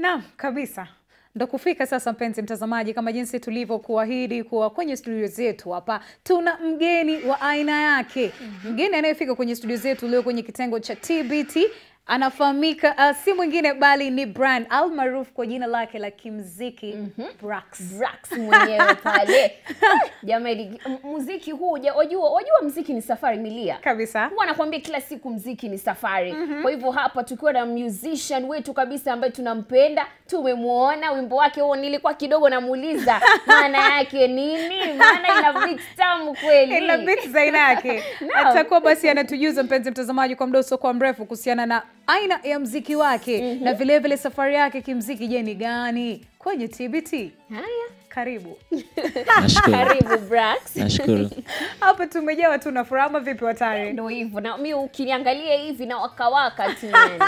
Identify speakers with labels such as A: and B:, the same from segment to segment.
A: Naam, kabisa ndo kufika sasa, mpenzi mtazamaji, kama jinsi tulivyokuahidi kuwa kwenye studio zetu hapa tuna mgeni wa aina yake. Mgeni anayefika kwenye studio zetu leo kwenye kitengo cha TBT anafahamika uh, si mwingine bali ni Brian almaarufu kwa jina lake la kimziki Brax.
B: Brax mwenyewe pale jamani, m- muziki huu ja- wajua, wajua mziki ni safari milia
A: Kabisa.
B: huwa anakuambia kila siku mziki ni safari kwa hivyo hapa tukiwa na musician wetu kabisa ambaye tunampenda tumemwona wimbo wake huo nilikuwa kidogo namuuliza maana yake nini maana ina beat tamu kweli
A: ila bit za aina yake
B: Naam.
A: atakuwa basi anatujuza mpenzi mtazamaji kwa muda usiokuwa mrefu kuhusiana na aina ya mziki wake na vilevile vile safari yake kimziki je ni gani kwenye TBT
B: haya
A: karibu
C: Nashukuru.
B: karibu Brax
C: Nashukuru.
A: hapa tumejawa tu na furaha ama vipi watari
B: ndo hivyo na mi ukiniangalia hivi na wakawaka tu yani.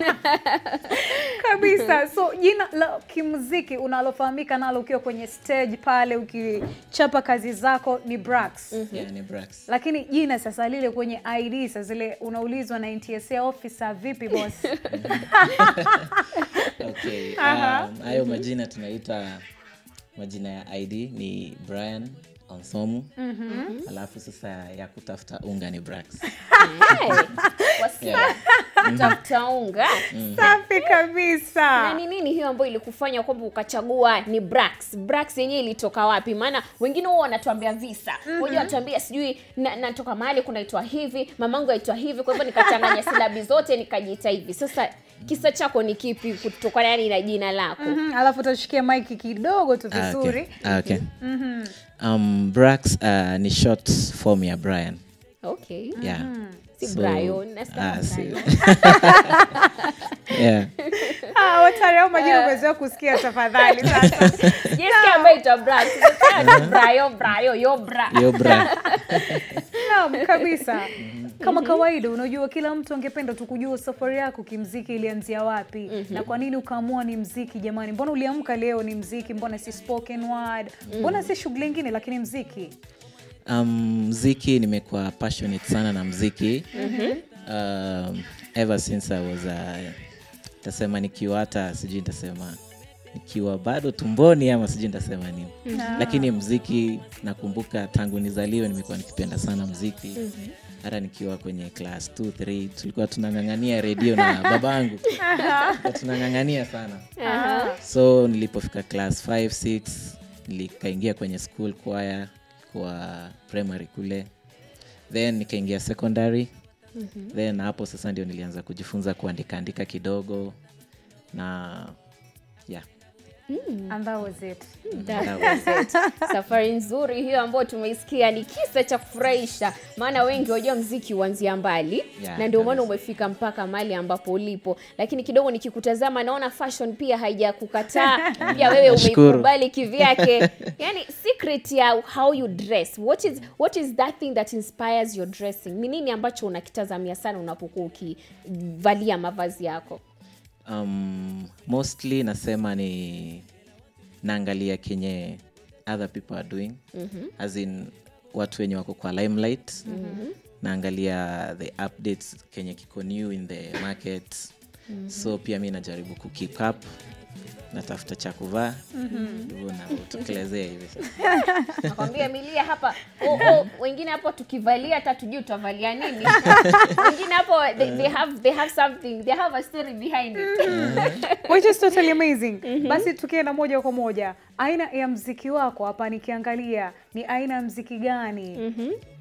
A: kabisa so jina la kimuziki unalofahamika nalo ukiwa kwenye stage pale ukichapa kazi zako ni Brax
C: Yeah, ni Brax.
A: lakini jina sasa lile kwenye ID sasa zile unaulizwa na NTSA officer vipi boss
C: Okay. Um, hayo majina tunaita majina ya ID ni Brian Onsomu. Alafu sasa ya kutafuta unga ni Brax.
B: Hey, wasikia tafuta unga
A: safi kabisa
B: na ni nini hiyo ambayo ilikufanya kwamba ukachagua ni Brax? Brax yenyewe ilitoka wapi? Maana wengine huwa wanatuambia visa mm wanatuambia sijui na- natoka mahali kunaitwa hivi, mamangu aitwa hivi, kwa hivyo nikachanganya silabi zote nikajiita hivi. Sasa kisa chako ni kipi kutokana yani na jina lako?
A: Mhm, alafu utashikia maiki kidogo tu
C: Ah,
A: vizuri
C: okay. Ah, okay. Um, Brax uh, ni short form ya Brian.
B: Okay.
C: Yeah.
B: Si
C: So-
B: Brian, nasikia
C: Ah, si-
B: Brian.
C: yeah.
A: Ah, watari au majina umezoea kusikia tafadhali sasa
B: Jessica ambaye aitwa Brax. Sasa Brayo, Brayo, yo bra.
C: Yo Bra.
A: naam kabisa kama kawaida unajua kila mtu angependa tu kujua safari yako kimziki ilianzia wapi na kwa nini ukaamua ni mziki jamani mbona uliamka leo ni mziki mbona si spoken word mbona si shughuli ingine lakini mziki
C: um, mziki nimekuwa passionate sana na mziki um, ever since i was uh, tasema nikiwa hata sijui nitasema nikiwa bado tumboni ama sijui nitasema nini lakini mziki nakumbuka tangu nizaliwe nimekuwa nikipenda sana mziki hata nikiwa kwenye class 2 3 tulikuwa tunang'ang'ania redio na babangu Tulikuwa tunang'ang'ania sana so nilipofika class 5 6 nilikaingia kwenye school choir kwa primary kule then nikaingia secondary then hapo sasa ndio nilianza kujifunza kuandika andika kidogo na yeah
A: and that was it
B: That was it. safari nzuri hiyo ambayo tumeisikia ni kisa cha kufurahisha maana wengi wajua mziki huanzia mbali
C: Yeah,
B: na ndio maana
C: kabisa.
B: umefika mpaka mahali ambapo ulipo lakini kidogo nikikutazama naona fashion pia haijakukataa pia wewe
C: Nashukuru.
B: umeikubali kivyake yani secret ya how you dress what is, what is that thing that inspires your dressing ni nini ambacho unakitazamia sana unapokuwa ukivalia mavazi yako
C: um, mostly nasema ni naangalia kenye other people are doing mm-hmm. as in watu wenye wako kwa limelight mm-hmm. naangalia the updates kenye kiko new in the market mm-hmm. so pia mi najaribu kukeep up natafuta cha kuvaa hivyo navyotokelezea hivi sasa
B: nakwambia milia hapa oh, oh, wengine hapo tukivalia hata tujui tutavalia nini wengine hapo they, they have they have something they have a story behind it
A: which is totally amazing basi tukienda moja kwa moja aina ya mziki wako hapa nikiangalia ni aina ya mziki gani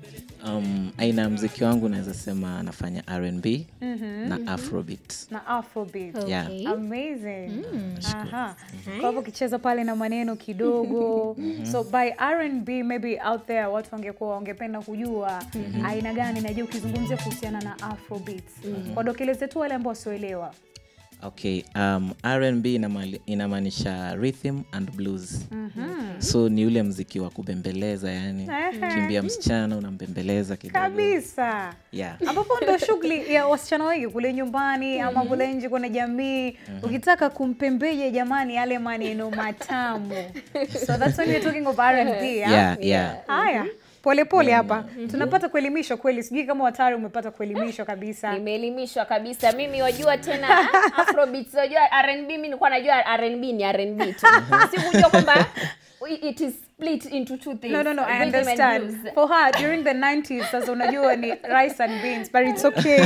C: um, aina ya mziki wangu naweza sema nafanya rnb na afrobeat
A: na afrobeat
C: Yeah.
B: Okay.
A: amazing Aha. kwa hivyo ukicheza pale na maneno kidogo so by R&B maybe out there watu wangekuwa wangependa kujua aina gani najua ukizungumzia kuhusiana na afrobeats wadokeleze tu wale ambao wasioelewa
C: okay um, rnb inamali- inamaanisha rhythm and blues so ni ule mziki wa kubembeleza yani
A: Ehe.
C: kimbia msichana unambembeleza kidogo
A: kabisa
C: yeah.
A: ambapo ndo shughuli ya wasichana wengi kule nyumbani ama kule nje kwenye jamii ukitaka kumpembeje jamani yale maneno matamu so that's when you're talking of R&B, ah?
C: Yeah, yeah.
A: haya polepole hapa tunapata kuelimishwa kweli sijui kama watari umepata kuelimishwa kabisa
B: nimeelimishwa kabisa mimi wajua tena ah, afrobeats wajua rnb mi nilikuwa najua rnb ni rnb tu sikujua kwamba it is split into two things
A: No, no, no, I
B: rhythm and
A: understand.
B: blues.
A: For her, during the 90s, sasa unajua ni rice and beans, but it's okay.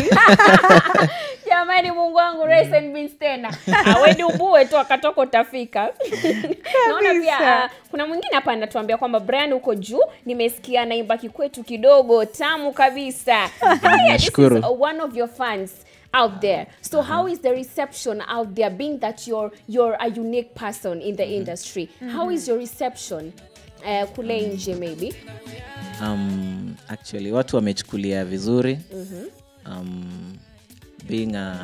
B: jamani mungu wangu rice and beans tena aweni ubue tu akatoka utafika naona pia
A: Kabisa.
B: uh, kuna mwingine hapa anatuambia kwamba brian huko juu nimesikia naimba kikwetu kidogo tamu kabisa Haya, this is
C: Nashukuru.
B: uh, one of your fans out there so how is the reception out there being that you're, you're a unique person in the industry how is your reception uh, kule nje maybe
C: um, actually watu wamechukulia vizuri um, being a,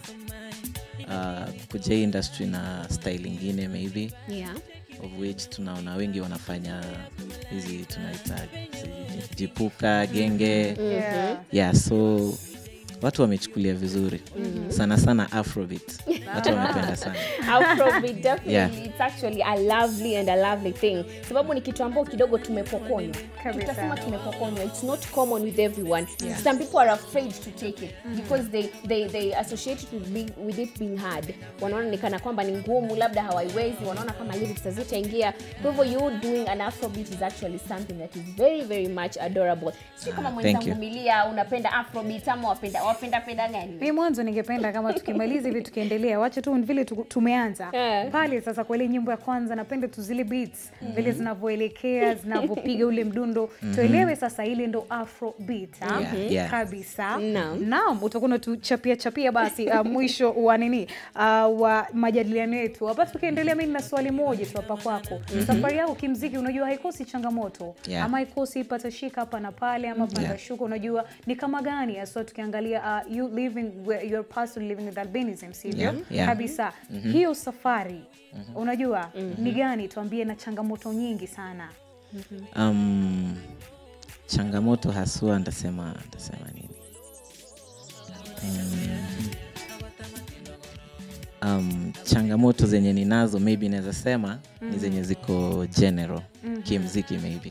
C: uh, kuja hii industry na style ingine maybe
B: yeah
C: of which tunaona wengi wanafanya hizi tunaita hizi jipuka genge
A: Yeah.
C: yeah so watu wamechukulia vizuri sana sana afrobeat watu wamependa sana
B: Afrobeat, definitely
C: Yeah.
B: it's actually a lovely and a lovely thing sababu ni kitu ambao kidogo tumepokonywa
A: Kabisa.
B: tutasema tumepokonywa it's not common with everyone some people are afraid to take it because they, they, they associate it with, being, with it being hard wanaona ni kana kwamba ni ngumu labda hawaiwezi wanaona kama lyrics hazitaingia kwa hivyo you doing an afrobeat is actually something that is very very much adorable sio kama
C: Ah, thank
B: mwenzangu
C: you.
B: milia unapenda afrobeat ama wapenda wapenda penda gani
A: mi mwanzo ningependa kama tukimaliza hivi tukiendelea wache tu vile tu- tumeanza
B: Eh.
A: pale sasa kwa ile nyimbo ya kwanza napenda tu zile beats vile zinavyoelekea zinavyopiga ule mdundo tuelewe sasa ile ndo afro beat ha?
C: Yeah, yeah.
A: kabisa
B: Naam.
A: naam utakuwa unatuchapia chapia basi uh, mwisho wa nini uh, wa majadiliano yetu hapa tukiendelea mi nina swali moja tu hapa kwako safari yako kimziki unajua haikosi changamoto
C: Yeah.
A: ama haikosi patashika hapa na pale ama panda
C: Yeah.
A: shuka unajua ni kama gani haswa tukiangalia uh, you living where your person living with albinism sivyo
C: Yeah, yeah.
A: kabisa hiyo safari unajua ni gani tuambie na changamoto nyingi sana
C: um, changamoto haswa ntasema ntasema nini um, um, changamoto zenye ninazo maybe naweza sema ni zenye ziko general kimziki maybe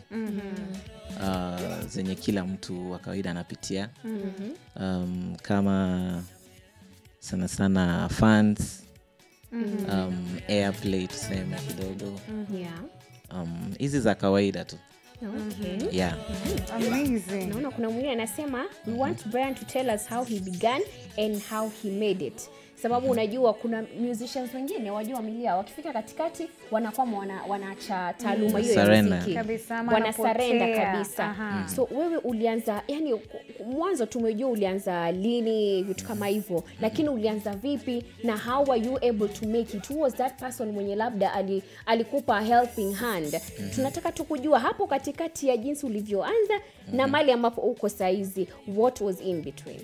C: uh, zenye kila mtu wa kawaida anapitia um, kama sana sana fans um, airplay tuseme kidogo
B: yeah
C: um, hizi za kawaida tu
B: okay
C: yeah
A: amazing
B: naona kuna mwingine anasema we want brian to tell us how he began and how he made it sababu unajua kuna musicians wengine wajua milia wakifika katikati wanakwama wana, wanaacha taaluma hiyo ya
C: Surrender.
B: muziki
A: Kabisa, ama
B: wanasarenda
A: wanapotea.
B: kabisa
A: Aha.
B: so wewe ulianza yani mwanzo tumejua ulianza lini vitu kama hivyo lakini ulianza vipi na how were you able to make it who was that person mwenye labda ali, alikupa a helping hand tunataka tu kujua hapo katikati ya jinsi ulivyoanza na mali ambapo uko saizi what was in between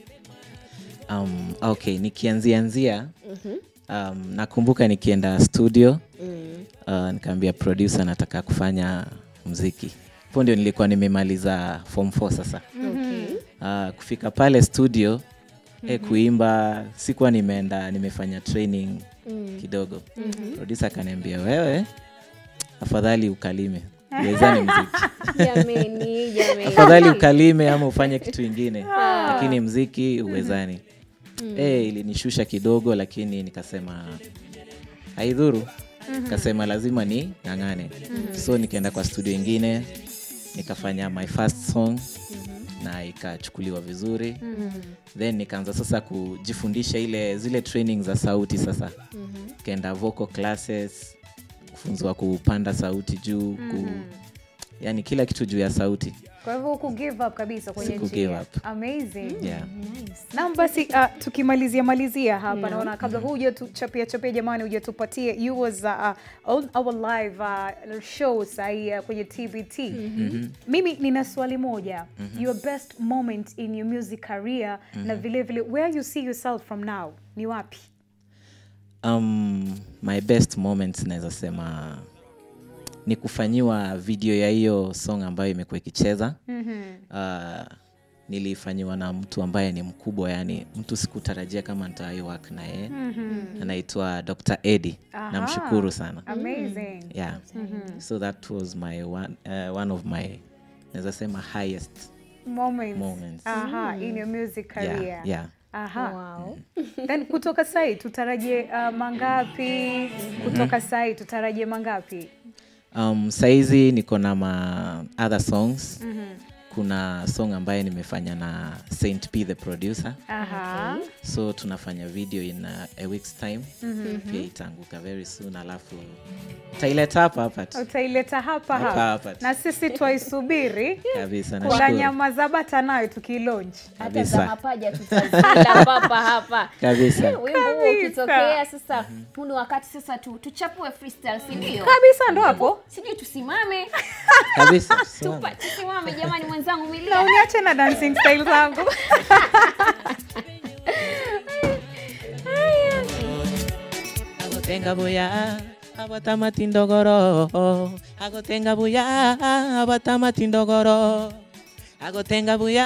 C: um, okay nikianzianzia um, nakumbuka nikienda studio uh, nikaambia producer nataka kufanya mziki hapo ndio nilikuwa nimemaliza form 4 sasa
B: okay.
C: uh, kufika pale studio eh, kuimba sikuwa nimeenda nimefanya training kidogo producer akaniambia wewe afadhali ukalime uwezani mziki
B: jameni jameni
C: afadhali ukalime ama ufanye kitu ingine lakini mziki uwezani Eh, ilinishusha kidogo lakini nikasema haidhuru nikasema lazima ni ng'ang'ane so nikaenda kwa studio ingine nikafanya my first song na ikachukuliwa vizuri then nikaanza sasa kujifundisha ile zile training za sauti sasa nikaenda vocal classes kufunzwa kupanda sauti juu ku, yani kila kitu juu ya sauti
A: kwa hivyo huku give up kabisa kwenye
C: Siku
A: njia
C: give up.
A: amazing
C: yeah.
A: Naam, basi uh, tukimalizia malizia hapa naona kabla huja tuchapia chapia jamani, huja tupatie you was uh, on our live uh, show sahi uh, kwenye TBT. Mimi nina swali moja your best moment in your music career na vile vile where you see yourself from now ni wapi?
C: um, my best moments naweza sema ni kufanyiwa video ya hiyo song ambayo imekuwa ikicheza uh, nilifanyiwa na mtu ambaye ni mkubwa yani mtu sikutarajia kama nitaiwak na yeye anaitwa dr edi
A: Aha.
C: namshukuru sana
A: Amazing.
C: yeah so that was my one, uh, one of my naweza sema highest
A: moments,
C: Moments.
A: Aha, in your music career
C: yeah, yeah.
A: Aha.
B: Wow.
A: then kutoka sai tutarajie uh, mangapi kutoka sai tutarajie mangapi
C: um, saizi niko na ma other songs kuna song ambaye nimefanya na Saint P the producer
A: Aha.
C: so tunafanya video in a, a week's time pia itaanguka very soon alafu taileta hapa hapa tu
A: utaileta hapa
C: Hapa
A: hapa
C: hapa tu.
A: na sisi twaisubiri
C: kabisa
A: kuna
C: nashukuru
A: nyama za bata nayo tukilaunch
B: hata za
C: kabisa
B: mapaja tutazila papa hapa
C: kabisa
B: wimbo huo
A: Kabisa.
B: ukitokea sasa huu ni wakati sasa tu, tuchapue freestyle si ndio
A: kabisa ndo hapo
B: sijui tusimame
C: kabisa
B: Tupa,
C: tusimame.
B: tusimame jamani mwenzangu
A: na
B: milia
A: uniache na dancing style zangu
C: agotenga buya abatamati ndogoro agotenga buya abatamati ndogoro agotenga buya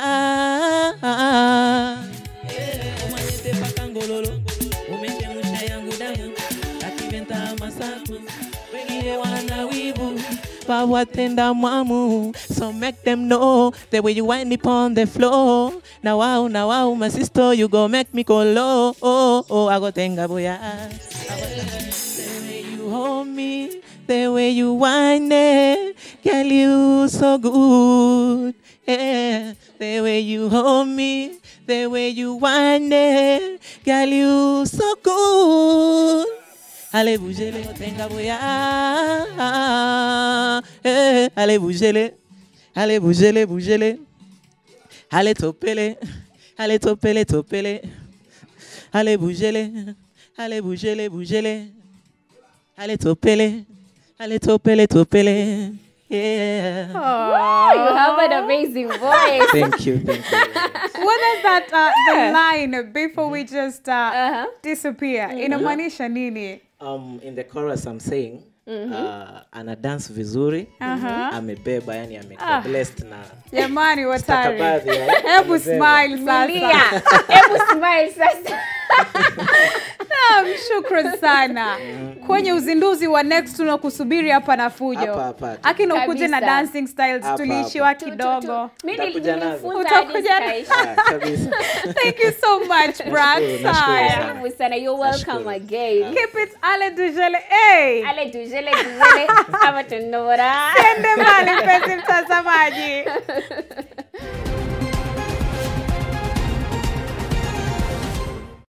C: umanyete pakangololo umechemsha yangu damu akiventa masaku wengine wana wivu wawatenda mwamu so make them know the way you wind up on the floor now wow now wow my sister you go make me go low oh, oh, agotenga buya the way you hold me, the way you whine it, girl, you so good. Yeah, the way you hold me, the way you whine it, girl, you so good. Allez, bougez-les, tenga boya. Eh, allez, bougez-les. Allez, bougez-les, bougez-les. Allez, topez-les. Allez, topez-les, topez-les. Allez, bougez-les. Allez, bougez-les, bougez-les. Allez, topez-les. Allez, topez-les, topez-les. Yeah.
B: you have an amazing voice
C: Thank you, thank you.
A: what is that uh, the line before we just uh,
B: Uh-huh.
A: disappear inamaanisha nini
C: Um, in the chorus I'm saying uh, ana dance vizuri amebeba yani amekuwa blessed na
A: jamani watari
C: stakabadhi ya-
A: hebu
C: amebeba.
A: smile
B: Milia,
A: sasa
B: hebu smile sasa
A: Naam, shukran sana kwenye uzinduzi wa next tunakusubiri hapa na fujo
C: Hapa, hapa.
A: akina ukuje na
B: Kabisa.
A: dancing styles
C: Hapa,
A: tuliishiwa
C: hapa.
A: kidogo
B: Mimi
C: Utakuja nazo.
B: nilifunza hadi
A: Utakuja na-
B: zikaisha.
C: Ah, kabisa.
A: thank you so much Brax.
C: Nashukuru, nashukuru
A: Haya.
C: sana.
B: Karibu sana you're welcome
C: Nashukuru.
B: again
A: keep it ale dujele hey.
B: ale tujele tujele ama tunora
A: ende mbali mpenzi mtazamaji